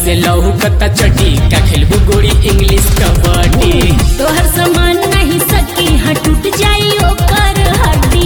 से लहू कता चटी का खेलबू गोरी इंग्लिश कबड्डी तोहर समान नहीं सकी हाँ टूट जाई ओकर हड्डी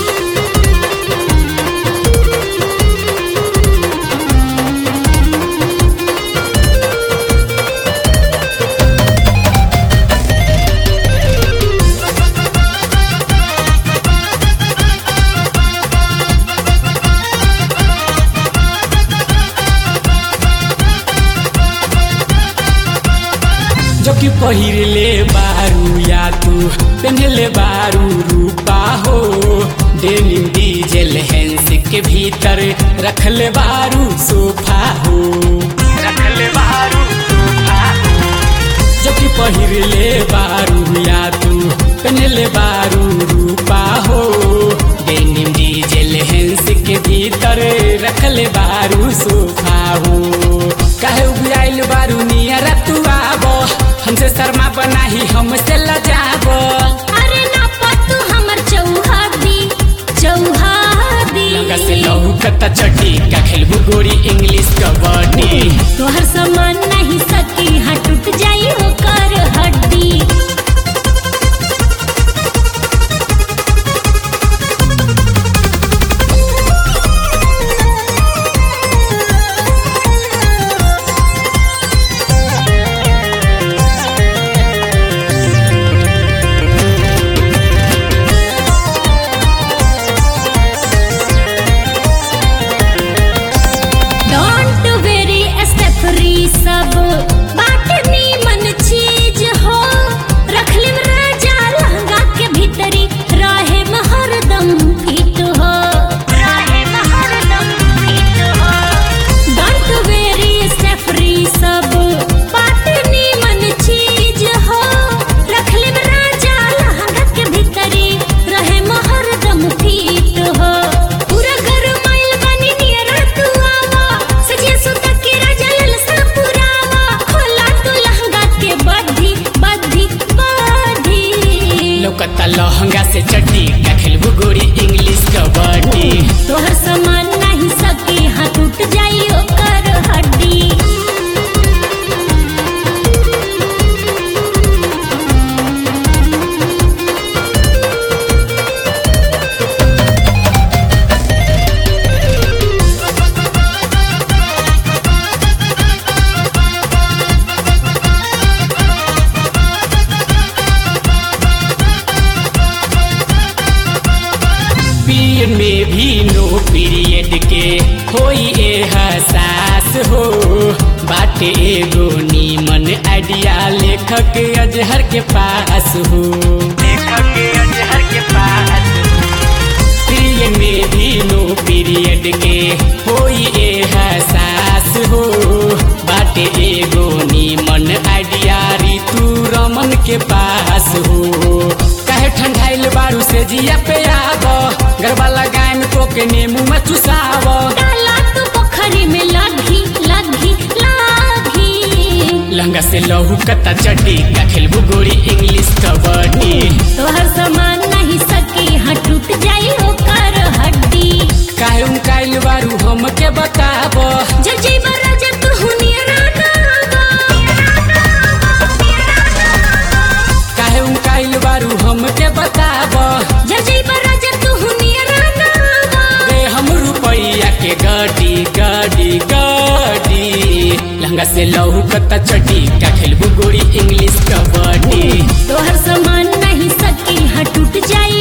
जो कि पहिरले बारू या तू पहनले बारू रूपा हो डेनिम डीजल हैंस के भीतर रखले बारू सोफा हो रखले बारू सोफा हो जो कि पहिरले बारू या तू पहनले बारू रूपा हो डेनिम डीजल हैंस के भीतर रखले बारू सोफा हो काहे उबियाइल बारू नियर तू आबो हमसे शर्मा बनाही हमसे लजाबो अरे ना पतू हमर चौहादी चौहादी लगा से लहू कता चटी का खेलबू गोरी इंग्लिश कबड्डी तोहर समान नहीं सकी हाँ टूट जाई ओकर हड्डी डोंट वेरी स्टेफरी सब बाटनी मन चीज हो रखले में राजा लहंगा के भीतरी रहे हरदम फिट हो रहे हरदम फिट हो डोंट वेरी स्टेफरी सब बाटनी मन चीज हो रखले में राजा लहंगा के भीतरी रहे हरदम फिट हो पूरा घर माइल बनी नियर तू आवा सजिया सुता के राजा ललसा पुरावा खोला तू लहंगा के बद्धी बद्धी बद्धी लौकता लहंगा से चटी का खेलबू गोरी इंग्लिश कबड्डी तोहर समान नहीं सकी हाँ टूट जाई ओकर हड्डी पीरियड में भी नो पीरियड के होई ए हसास हो बाटे एगो नीमन आइडिया लेखक अजहर के पास हो लेखक अजहर के पास पीरियड में भी नो पीरियड के होई ए हसास हो बाटे एगो नीमन आइडिया ऋतु रमन के पास हो काहे ठंडाइल बारू से जिया पे आब गरबा लगाए में तो के नेमू में चुसाव डाला तू पोखरी में लगी लगी लगी लंगा से लहू कता चटी का खेलबू गोरी इंग्लिश कबड्डी तोहर समान नहीं सकी हाँ टूट जाई ओकर हड्डी काहे उनकाइल बारू हमके बताब जब जइबा राजा तू हुनिया काहे उनकाइल बारू हमके बताब जब जइबा राजा तू हुनिया दे हम रुपैया के गाड़ी गाड़ी गाड़ी लहंगा से लहू कता चटी का खेलबू गोरी इंग्लिश कबड्डी तोहर समान नहीं सकी हाँ टूट जाई